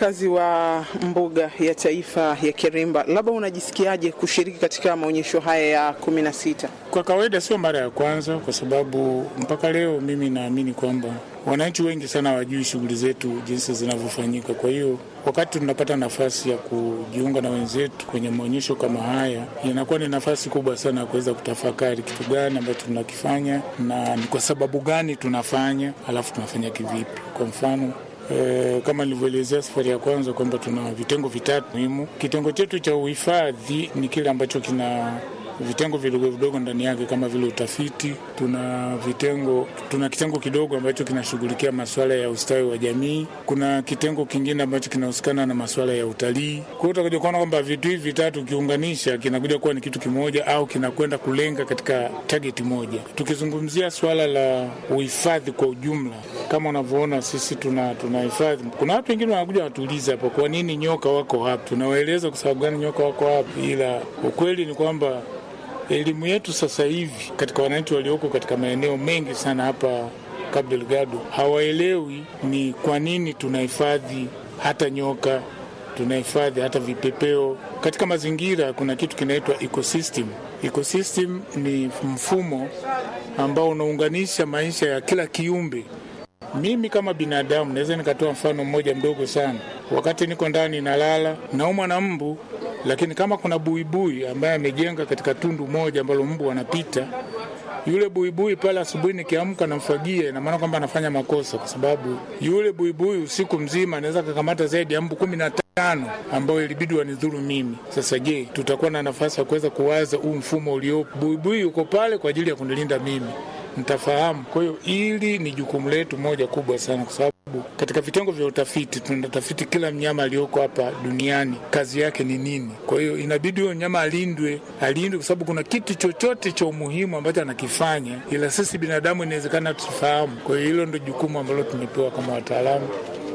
mfanyakazi wa mbuga ya taifa ya Kiremba, labda unajisikiaje kushiriki katika maonyesho haya ya kumi na sita? Kwa kawaida sio mara ya kwanza, kwa sababu mpaka leo mimi naamini kwamba wananchi wengi sana hawajui shughuli zetu jinsi zinavyofanyika. Kwa hiyo wakati tunapata nafasi ya kujiunga na wenzetu kwenye maonyesho kama haya, inakuwa ni nafasi kubwa sana ya kuweza kutafakari kitu gani ambacho tunakifanya na ni kwa sababu gani tunafanya, alafu tunafanya kivipi. Kwa mfano E, kama nilivyoelezea safari ya kwanza kwamba tuna vitengo vitatu muhimu. Kitengo chetu cha uhifadhi ni kile ambacho kina vitengo vidogo vidogo ndani yake kama vile utafiti. Tuna vitengo, tuna kitengo kidogo ambacho kinashughulikia masuala ya ustawi wa jamii. Kuna kitengo kingine ambacho kinahusikana na masuala ya utalii. Kwa hiyo utakuja kuona kwamba vitu hivi vitatu ukiunganisha, kinakuja kuwa ni kitu kimoja au kinakwenda kulenga katika target moja. Tukizungumzia swala la uhifadhi kwa ujumla, kama unavyoona sisi tuna tunahifadhi. Kuna watu wengine wanakuja watuuliza hapo, kwa nini nyoka wako hapa? Tunawaeleza kwa sababu gani nyoka wako hapa, ila ukweli ni kwamba elimu yetu sasa hivi katika wananchi walioko katika maeneo mengi sana hapa Cabo Delgado hawaelewi ni kwa nini tunahifadhi hata nyoka, tunahifadhi hata vipepeo katika mazingira. Kuna kitu kinaitwa ecosystem. Ecosystem ni mfumo ambao unaunganisha maisha ya kila kiumbe. Mimi kama binadamu naweza nikatoa mfano mmoja mdogo sana. Wakati niko ndani nalala, naumwa na mbu lakini kama kuna buibui ambaye amejenga katika tundu moja ambalo mbu anapita, yule buibui pale asubuhi nikiamka namfagia, ina maana kwamba anafanya makosa, kwa sababu yule buibui usiku mzima anaweza kukamata zaidi ya mbu kumi na tano ambao ilibidi wanidhuru mimi. Sasa je, tutakuwa na nafasi ya kuweza kuwaza huu mfumo uliopo? Buibui uko pale kwa ajili ya kunilinda mimi, nitafahamu. Kwa hiyo hili ni jukumu letu moja kubwa sana, kwa sababu katika vitengo vya utafiti tunatafiti kila mnyama aliyoko hapa duniani kazi yake ni nini. Kwa hiyo inabidi huyo mnyama alindwe, alindwe kwa sababu kuna kitu chochote cha umuhimu ambacho anakifanya, ila sisi binadamu inawezekana tusifahamu. Kwa hiyo hilo ndo jukumu ambalo tumepewa kama wataalamu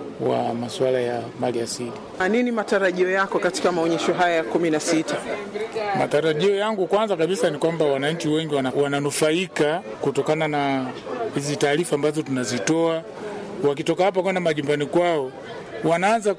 wa masuala ya mali asili. Nini matarajio yako katika maonyesho haya ya kumi na sita? Matarajio yangu kwanza kabisa ni kwamba wananchi wengi wananufaika kutokana na hizi taarifa ambazo tunazitoa wakitoka hapa kwenda majumbani kwao, wanaanza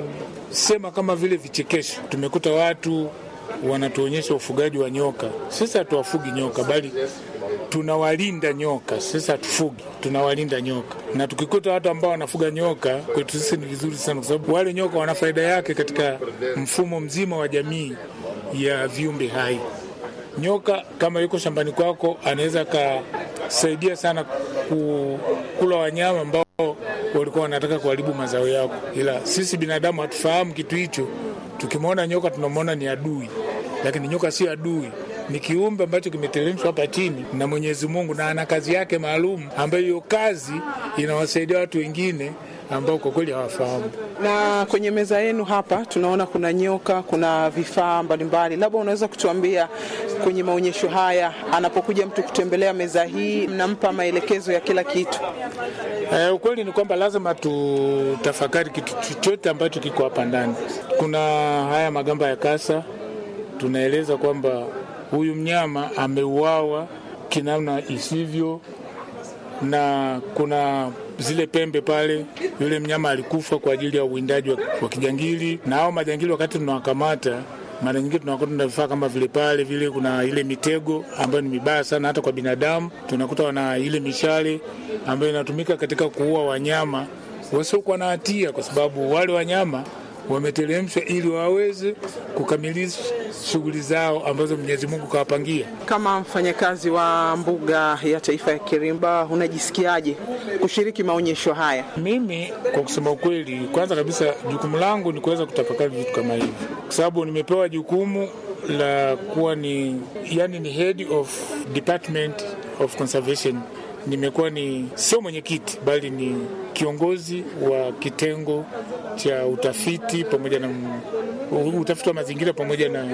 kusema kama vile vichekesho. Tumekuta watu wanatuonyesha ufugaji wa nyoka. Sisi hatuwafugi nyoka, bali tunawalinda nyoka. Sisi hatufugi, tunawalinda nyoka. Na tukikuta watu ambao wanafuga nyoka, kwetu sisi ni vizuri sana, kwa sababu wale nyoka wana faida yake katika mfumo mzima wa jamii ya viumbe hai. Nyoka kama yuko shambani kwako, anaweza akasaidia sana kula wanyama ambao walikuwa wanataka kuharibu mazao yako, ila sisi binadamu hatufahamu kitu hicho. Tukimwona nyoka tunamwona ni adui, lakini nyoka sio adui, ni kiumbe ambacho kimeteremshwa hapa chini na Mwenyezi Mungu, na ana kazi yake maalum, ambayo hiyo kazi inawasaidia watu wengine ambao kwa kweli hawafahamu. Na kwenye meza yenu hapa tunaona kuna nyoka, kuna vifaa mbalimbali, labda unaweza kutuambia kwenye maonyesho haya, anapokuja mtu kutembelea meza hii, mnampa maelekezo ya kila kitu? Eh, ukweli ni kwamba lazima tutafakari kitu chochote ambacho kiko hapa ndani. Kuna haya magamba ya kasa, tunaeleza kwamba huyu mnyama ameuawa kinamna isivyo, na kuna zile pembe pale, yule mnyama alikufa kwa ajili ya uwindaji wa, wa kijangili. Na hao majangili wakati tunawakamata mara nyingine tunakuta na vifaa kama vile pale vile, kuna ile mitego ambayo ni mibaya sana hata kwa binadamu. Tunakuta wana ile mishale ambayo inatumika katika kuua wanyama wasiokuwa na hatia, kwa sababu wale wanyama wameteremshwa ili waweze kukamilisha shughuli zao ambazo Mwenyezi Mungu kawapangia. Kama mfanyakazi wa mbuga ya taifa ya Kiremba, unajisikiaje kushiriki maonyesho haya? Mimi kwa kusema ukweli, kwanza kabisa jukumu langu ni kuweza kutafakari vitu kama hivi, kwa sababu nimepewa jukumu la kuwa ni yani, ni head of department of conservation. Nimekuwa ni sio mwenyekiti, bali ni kiongozi wa kitengo cha utafiti pamoja na utafiti wa mazingira pamoja na,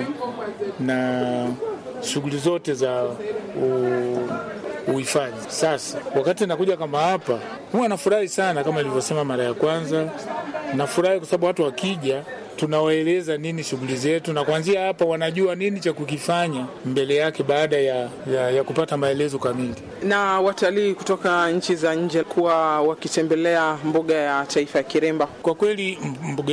na shughuli zote za uhifadhi. Sasa wakati nakuja kama hapa, huwa nafurahi sana, kama nilivyosema mara ya kwanza, nafurahi kwa sababu watu wakija tunawaeleza nini shughuli zetu, na kuanzia hapa wanajua nini cha kukifanya mbele yake baada ya, ya, ya kupata maelezo kamili. Na watalii kutoka nchi za nje kuwa wakitembelea mbuga ya taifa ya Kiremba, kwa kweli mbuga